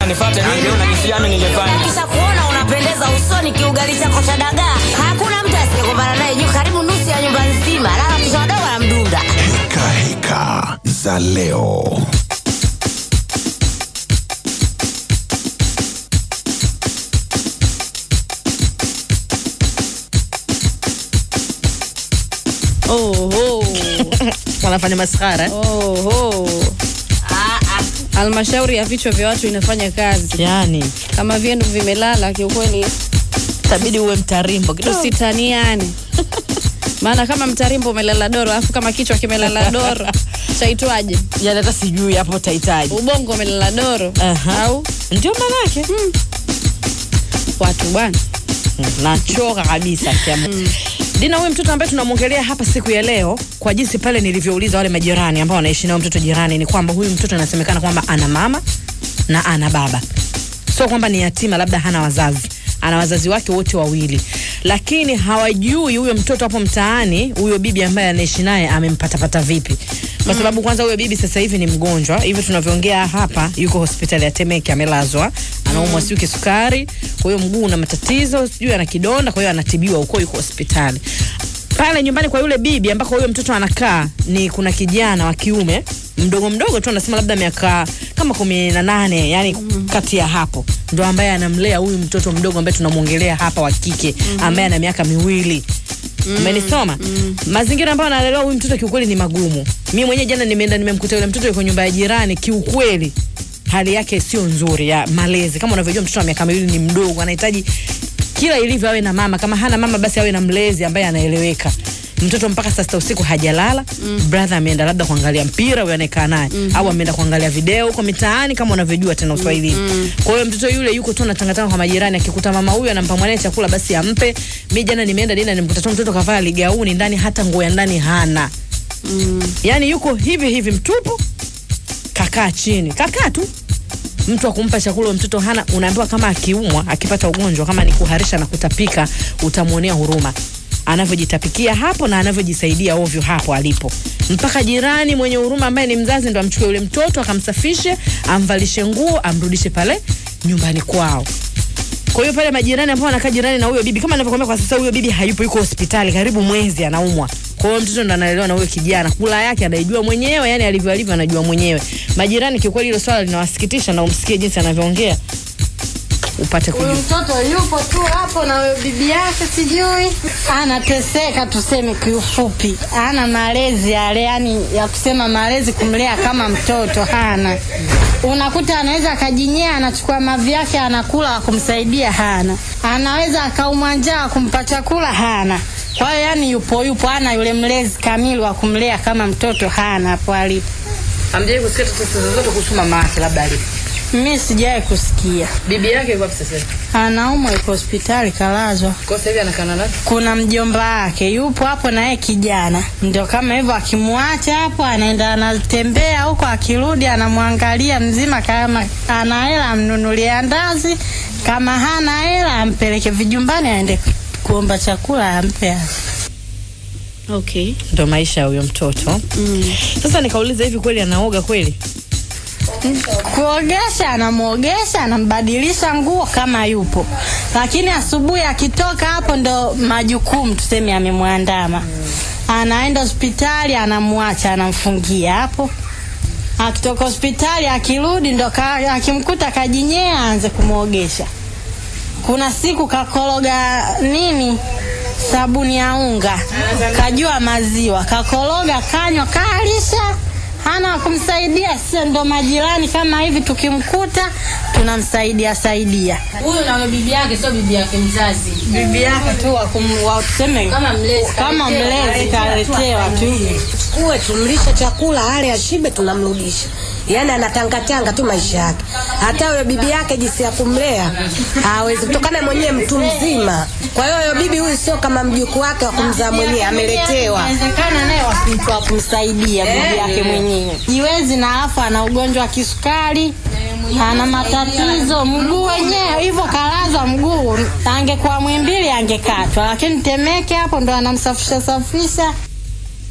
nifuate ningeona jinsi gani ningefanya. kisha kuona unapendeza usoni kiugali chako cha dagaa hakuna mtu asiyekumbana naye juu karibu nusu ya nyumba nzima lala mtoto wadogo na mdunda Heka heka za leo. Oho. wanafanya maskhara Oho. Halmashauri ya vichwa vya watu inafanya kazi yani kama vyenu vimelala, kiukweli tabidi uwe mtarimbo kidogo tusitaniane, maana kama mtarimbo umelala doro, alafu kama kichwa kimelala doro chaitwaje? yani hata sijui hapo utahitaji Ubongo umelala doro Aha. au ndio manake watu bwana. nachoka kabisa kiamu Dina, huyu mtoto ambaye tunamwongelea hapa siku ya leo, kwa jinsi pale nilivyouliza wale majirani ambao wanaishi nao mtoto jirani, ni kwamba huyu mtoto anasemekana kwamba ana mama na ana baba, sio kwamba ni yatima, labda hana wazazi, ana wazazi wake wote wawili, lakini hawajui huyo mtoto hapo mtaani, huyo bibi ambaye anaishi naye amempatapata vipi, kwa sababu kwanza huyo bibi sasa hivi ni mgonjwa, hivi tunavyoongea hapa, yuko hospitali ya Temeke, amelazwa, anaumwa sijui kisukari, kwa hiyo mguu una matatizo, sijui ana kidonda, kwa hiyo anatibiwa huko, yuko hospitali pale nyumbani kwa yule bibi ambako huyo mtoto anakaa ni kuna kijana wa kiume mdogo mdogo tu anasema labda miaka kama kumi na nane yani kati ya hapo ndo ambaye anamlea huyu mtoto mdogo ambaye tunamwongelea hapa wa kike ambaye ana miaka miwili umenisoma mazingira ambayo analelewa huyu mtoto kiukweli ni magumu mi mwenyewe jana nimeenda nimemkuta yule mtoto yuko nyumba ya jirani kiukweli hali yake sio nzuri ya malezi kama unavyojua mtoto wa miaka miwili ni mdogo anahitaji kila ilivyo awe na mama kama hana mama basi awe na mlezi ambaye anaeleweka mtoto mpaka saa sita usiku hajalala mm. brother ameenda labda kuangalia mpira huyo anayekaa naye mm-hmm. au ameenda kuangalia video huko mitaani kama unavyojua tena uswahilini mm-hmm. kwa hiyo mtoto yule yuko tu anatangatanga kwa majirani akikuta mama huyu anampa mwanae chakula basi ampe mi jana nimeenda dina nimkuta tu mtoto kavaa ligauni ndani hata nguo ya ndani hana mm. yaani yuko hivi hivi mtupu kakaa chini kakaa tu mtu akumpa chakula huyo mtoto hana unaambiwa kama akiumwa akipata ugonjwa kama ni kuharisha na kutapika utamwonea huruma anavyojitapikia hapo na anavyojisaidia ovyo hapo alipo mpaka jirani mwenye huruma ambaye ni mzazi ndo amchukue yule mtoto akamsafishe amvalishe nguo amrudishe pale nyumbani kwao kwa hiyo pale majirani ambao wanakaa jirani na huyo bibi kama navyokwambia kwa sasa huyo bibi hayupo yuko hospitali karibu mwezi anaumwa kwa hiyo mtoto ndo analelewa na huyo kijana kula yake anaijua mwenyewe yani alivyo alivyo anajua mwenyewe majirani kiukweli hilo swala linawasikitisha na umsikie jinsi anavyoongea upate Huyu kujua mtoto yupo tu hapo na huyo bibi yake, sijui anateseka, tuseme kiufupi, ana malezi yale, yani ya kusema malezi, kumlea kama mtoto hana. Unakuta anaweza akajinyea, anachukua mavi yake anakula, wa kumsaidia hana. Anaweza akaumwa njaa, kumpa chakula hana. Kwa hiyo yani yupo yupo, hana yule mlezi kamili wa kumlea kama mtoto, hana hapo alipo. amjai kusikia tetesi zozote kuhusu mama yake labda alipo Mimi sijawahi kusikia. bibi yake yuko wapi sasa hivi Anaumwa, yuko hospitali, kalazwa. kwa sasa hivi anakana nani kuna mjomba wake yupo hapo naye kijana ndio kama hivyo akimwacha hapo anaenda anatembea huko akirudi anamwangalia mzima kama ana hela amnunulie andazi kama hana hela ampeleke vijumbani aende kuomba chakula ampe Okay. ndo maisha ya huyo mtoto mm. sasa nikauliza hivi kweli anaoga kweli kuogesha anamwogesha anambadilisha nguo kama yupo lakini asubuhi akitoka hapo ndo majukumu tuseme amemwandama anaenda hospitali anamwacha anamfungia hapo akitoka hospitali akirudi ndo ka, akimkuta kajinyea aanze kumwogesha kuna siku kakoroga nini sabuni ya unga kajua maziwa kakoroga kanywa kalisha hana wa kumsaidia sio ndo majirani kama hivi tukimkuta tunamsaidia saidia huyu na bibi yake sio bibi yake mzazi bibi yake tu wa kum- wa tuseme Kama mlezi, kama kaletewa. mlezi kaletewa tu uwe tumlishe chakula ale ashibe tunamrudisha yaani anatangatanga tu maisha yake hata huyo bibi yake jinsi ya kumlea hawezi kutokana mwenyewe mtu mzima kwa hiyo huyo bibi huyu sio kama mjukuu wake wa kumzaa mwenyewe ameletewa inawezekana naye wasimtu wa kumsaidia bibi yake mwenyewe jiwezi na alafu ana ugonjwa wa kisukari ana matatizo mguu wenyewe hivyo kalaza mguu angekuwa mwimbili angekatwa lakini temeke hapo ndo anamsafisha safisha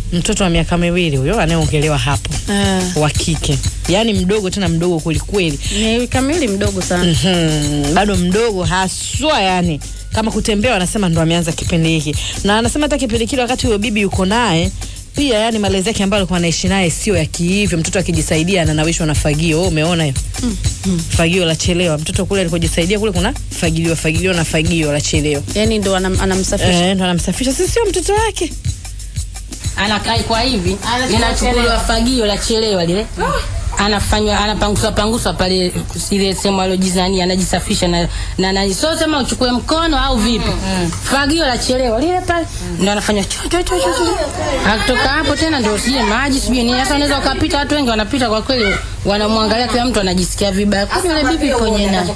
mtoto wa miaka miwili huyo anayeongelewa hapo Ah, wa kike, yaani mdogo tena mdogo kwelikweli. ni kamili mdogo sana. Mhm, bado mdogo haswa yani kama kutembea wanasema ndo ameanza kipindi hiki na anasema hata kipindi kile wakati huyo bibi yuko naye pia yani malezi yake ambayo alikuwa anaishi naye sio ya kihivyo mtoto akijisaidia ananawishwa na fagio Wewe umeona hiyo fagio la chelewa mtoto kule alikojisaidia kule kuna fagilio fagilio na fagio la chelewa Yaani ndo anam, anamsafisha. eh, ndo anamsafisha sisi sio mtoto wake anakai kwa hivi linachukuliwa fagio la chelewa lile anafanywa anapanguswa panguswa pale ile sehemu alojizania anajisafisha na na, na so sema uchukue mkono au vipi fagio la chelewa lile pale ndo anafanya cho cho cho cho cho. akitoka hapo tena ndio sije maji sijui nini sasa unaweza ukapita watu wengi wanapita kwa kweli wanamwangalia kila mtu anajisikia vibaya kwa yule bibi kwenye na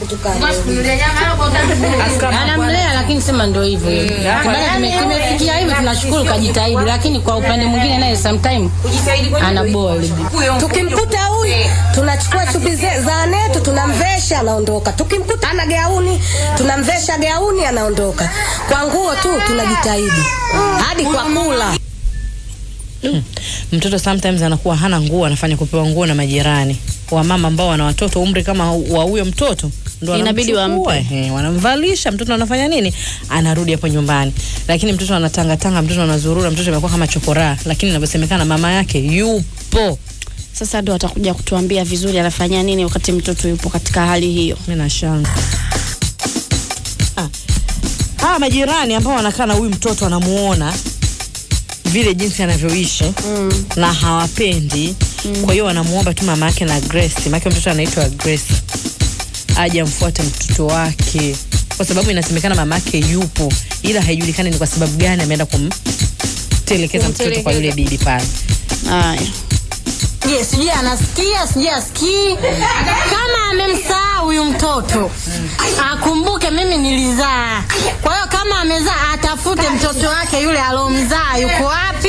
anamlea lakini sema ndio hivyo Kibaya kime- kimefikia hivi tunashukuru kajitahidi lakini kwa upande mwingine naye sometime anaboa yule bibi Tukimkuta huyu tunachukua chupi ze- za netu tunamvesha, anaondoka. Tukimkuta ana gauni tunamvesha gauni, anaondoka. Kwa nguo tu tunajitahidi, hadi kwa kula. mtoto sometimes anakuwa hana nguo anafanya kupewa nguo na majirani wamama ambao wana watoto umri kama wa huyo mtoto ndo Inabidi wanamchukua, wampe. ehe, wanamvalisha mtoto anafanya nini anarudi hapo nyumbani lakini mtoto anatangatanga mtoto anazurura mtoto amekuwa kama chokoraa lakini inavyosemekana mama yake yupo Sasa ndo atakuja kutuambia vizuri anafanya nini wakati mtoto yupo katika hali hiyo. mi nashanga Ah. hawa majirani ambao wanakaa na huyu mtoto wanamuona vile jinsi anavyoishi mm. na hawapendi mm. kwa hiyo wanamuomba tu mama yake na Grace maake mtoto anaitwa Grace aje amfuate mtoto wake kwa sababu inasemekana mama yake yupo ila haijulikani ni kwa sababu gani ameenda kumtelekeza mtoto kwa yule bibi pale Haya. Je, sijui anasikia sijui asikii. Kama amemsahau huyu mtoto akumbuke mimi nilizaa. Kwa hiyo kama amezaa atafute mtoto wake yule alomzaa yuko wapi,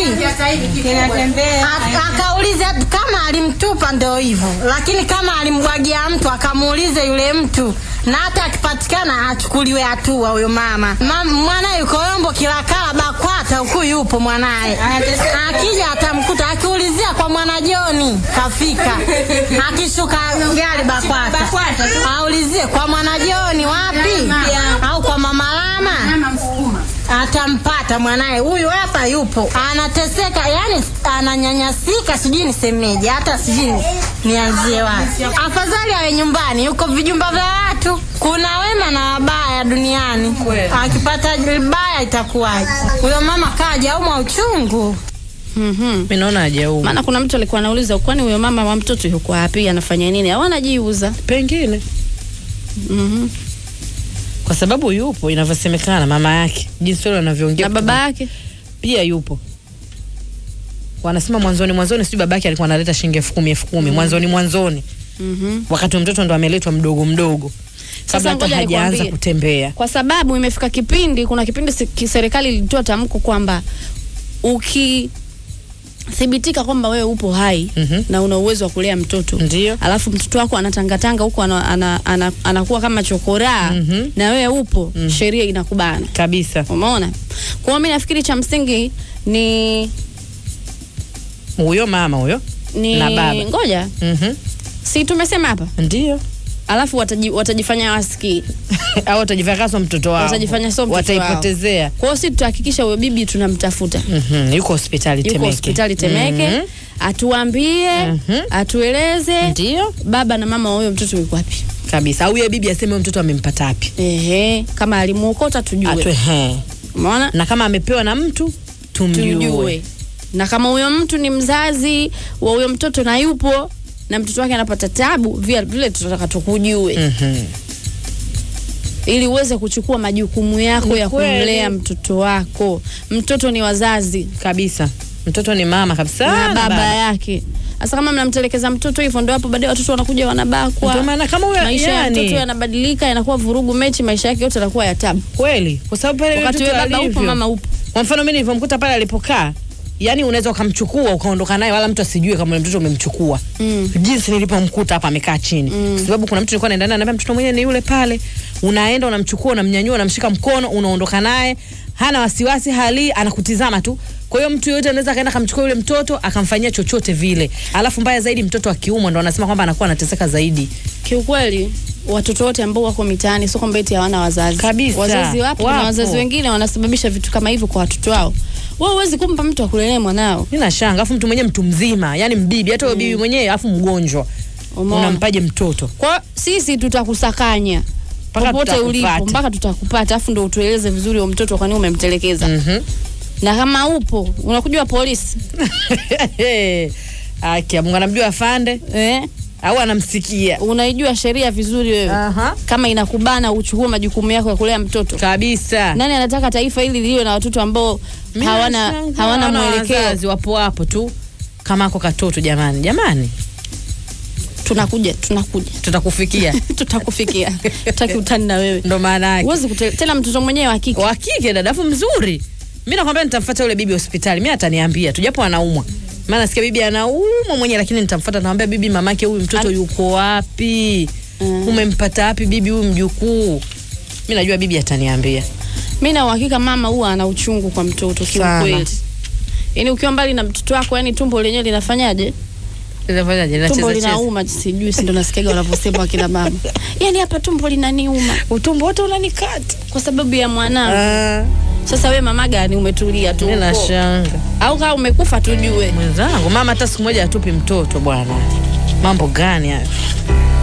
A- akaulize hata kama alimtupa ndo hivyo, lakini kama alimbwagia mtu akamuulize yule mtu na hata akipatikana achukuliwe hatua huyo mama. Mam, mwanaye yuko Yombo Kilakala Bakwata, huku yupo mwanaye. Akija atamkuta, akiulizia kwa mwana Joni kafika, akishuka gari Bakwata aulizie kwa mwana Joni wapi, au kwa mama Lama atampata mwanaye huyu hapa yupo anateseka yani ananyanyasika sijui nisemeje hata sijui nianzie wapi afadhali awe nyumbani yuko vijumba vya watu kuna wema na wabaya duniani akipata baya itakuwaje huyo mama kaja aumwa uchungu Mhm. mi naona ajauma Maana kuna mtu alikuwa anauliza kwani huyo mama wa mtoto yuko wapi anafanya nini au anajiuza. pengine Mhm. kwa sababu yupo inavyosemekana mama yake jinsi wale wanavyoongea Na baba yake pia yupo wanasema mwanzoni mwanzoni sijui babake alikuwa analeta shilingi elfu kumi elfu kumi mwanzoni mwanzoni Mhm. wakati mtoto ndo ameletwa mdogo mdogo Sasa kabla hata ngoja hajaanza nikwambie. kutembea kwa sababu imefika kipindi, kuna kipindi se- ki- serikali ilitoa tamko kwamba ukithibitika kwamba wewe upo hai Mhm. na una uwezo wa kulea mtoto Ndio. alafu mtoto wako anatangatanga huko ana, ana, ana, anakuwa kama chokoraa Mhm. na wewe upo sheria inakubana kabisa umeona kwa hiyo mi nafikiri cha msingi ni huyo mama huyo ni na baba ngoja Mhm. si tumesema hapa ndio alafu wataji, watajifanya wasikii au watajifanya sio mtoto wao watajifanya sio mtoto wao. wataipotezea kwa hiyo si tutahakikisha huyo bibi tunamtafuta Mhm, yuko hospitali yuko Temeke hospitali Temeke Mhm. atuambie Mhm. atueleze ndio baba na mama wa huyo mtoto yuko wapi kabisa au yeye bibi aseme huyo mtoto amempata wapi ehe kama alimuokota tujue Atwe, he. umeona na kama amepewa na mtu tumjue tujue na kama huyo mtu ni mzazi wa huyo mtoto na yupo na mtoto wake anapata tabu vile vile tunataka tukujue Mhm. ili uweze kuchukua majukumu yako Ni ya kweli. kumlea mtoto wako mtoto ni wazazi kabisa mtoto ni mama kabisa na baba yake sasa kama mnamtelekeza mtoto hivyo ndo hapo baadaye watoto wanakuja wanabakwa Ndio maana kama huyo maisha ya yani, mtoto yanabadilika yanakuwa vurugu mechi maisha yake yote yanakuwa ya tabu kweli kwa sababu pale yule wakati mtoto wewe baba upo alivyo. mama upo kwa mfano mimi nilivyomkuta pale alipokaa yani unaweza ukamchukua ukaondoka naye wala mtu asijue kama ule mtoto umemchukua mm. jinsi nilipomkuta hapa amekaa chini mm. kwa sababu kuna mtu nilikuwa naenda naye ananiambia mtoto mwenyewe ni yule pale unaenda unamchukua unamnyanyua unamshika mkono unaondoka naye hana wasiwasi hali anakutizama tu kwa hiyo mtu yoyote anaweza akaenda akamchukua yule mtoto akamfanyia chochote vile alafu mbaya zaidi mtoto akiumwa ndo anasema kwamba anakuwa anateseka zaidi kiukweli watoto wote ambao wako mitaani sio kwamba eti hawana wazazi Kabisa. wazazi wapo, na Wapo. wazazi wengine wanasababisha vitu kama hivyo kwa watoto wao wewe huwezi kumpa mtu akulelea mwanao nina shanga alafu mtu mwenyewe mtu mzima yani mbibi hata huyo bibi mwenyewe alafu mgonjwa Umeona? unampaje mtoto kwa sisi tutakusakanya Mpaka popote ulipo tutakupata. mpaka tutakupata afu ndo utueleze vizuri huyo mtoto kwa nini umemtelekeza Mhm. na kama upo unakujua polisi Aki, Mungu anamjua afande eh? au anamsikia unaijua sheria vizuri wewe Aha. kama inakubana uchukue majukumu yako ya kulea mtoto kabisa. nani anataka taifa hili liwe na watoto ambao Mimi hawana nashangaa, hawana wana mwelekeo wazazi wapo hapo tu kama ako katoto jamani jamani tunakuja tunakuja tutakufikia tutakufikia tutaki utani na wewe ndo maana yake huwezi kute- tena mtoto mwenyewe wa kike wa kike dadafu mzuri mi nakwambia nitamfuata yule bibi hospitali mi ataniambia tu japo anaumwa maana nasikia bibi anaumwa mwenyewe lakini nitamfuata namwambia bibi mamake huyu mtoto yuko wapi Mm. umempata wapi bibi huyu mjukuu mi najua bibi ataniambia mi na uhakika mama huwa ana uchungu kwa mtoto Sana. kiukweli yaani ukiwa mbali na mtoto wako yani tumbo lenyewe linafanyaje Inafanyaje? tumbo Inacheza cheza. linauma sijui si ndo nasikiaga wanavyosema wakina mama yani hapa tumbo linaniuma utumbo wote unanikata kwa sababu ya mwanangu Ah, sasa we mama gani umetulia tu mi huko? nashanga au kama umekufa tujue mwenzangu mama hata siku moja atupi mtoto bwana mambo gani hayo